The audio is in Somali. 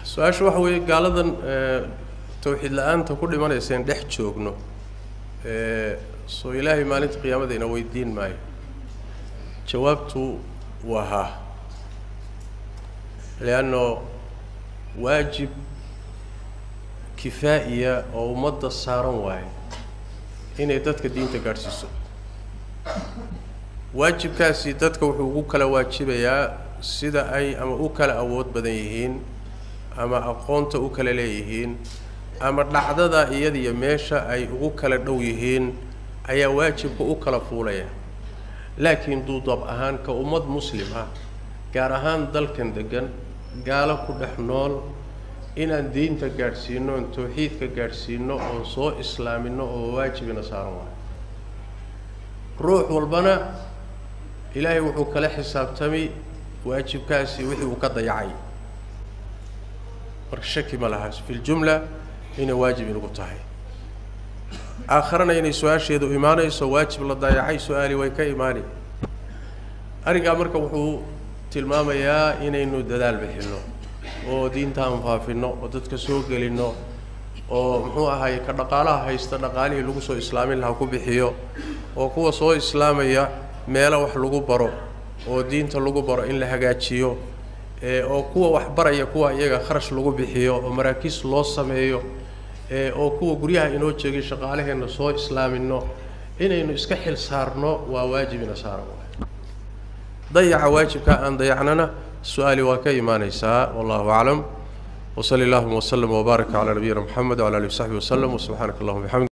su-aasha waxa weeye gaaladan tawxiid la-aanta ku dhimanayseen dhex joogno soo ilaahay maalinta qiyaamada ina weydiin maayo jawaabtu waa haa leanno waajib kifaa'iya oo ummadda saaran waayo inay dadka diinta gaadhsiiso waajibkaasi dadka wuxuu ugu kala waajibayaa sida ay ama u kala awood badan yihiin ama aqoonta u kala leeyihiin ama dhacdada iyadiyo meesha ay ugu kala dhow yihiin ayaa waajibka u kala fuulaya laakiin duudab ahaan ka ummad muslim ah gaar ahaan dalkan degan gaalo ku dhex nool inaan diinta gaadhsiino oon tawxiidka gaadhsiino oon soo islaamino oo waajibina saaran waayo ruux walbana ilaahay wuxuu kala xisaabtami waajibkaasi wixii uu ka dayacay marka shaki ma laha fi ljumla inay waajib inagu tahay aakharana inay su-aasheedu imaanayso waajib la dayacay su-aali way ka imaani arrinkaa marka wuxuu tilmaamayaa inaynu dadaal bixinno oo diintaan faafinno oo dadka soo gelinno oo muxuu ahaay ka dhaqaalaha haysta dhaqaalihii lagu soo islaamin lahaa ku bixiyo oo kuwa soo islaamaya meelo wax lagu baro oo diinta lagu baro in la hagaajiyo oo kuwa wax baraya kuwa iyaga kharash lagu bixiyo oo maraakiis loo sameeyo oo kuwa guryaha inoo jeegay shaqaalaheenna soo islaamino inaynu iska xil saarno waa waajibina saaran dayaca waajibka aan dayacnana su-aali waa ka imaanaysaa wallahu aclam wsali allahuma wslm wbaarak calaa nabiyina mxamed wala alihi wsaxbi waslem wsubxaanaka allahuma bxamd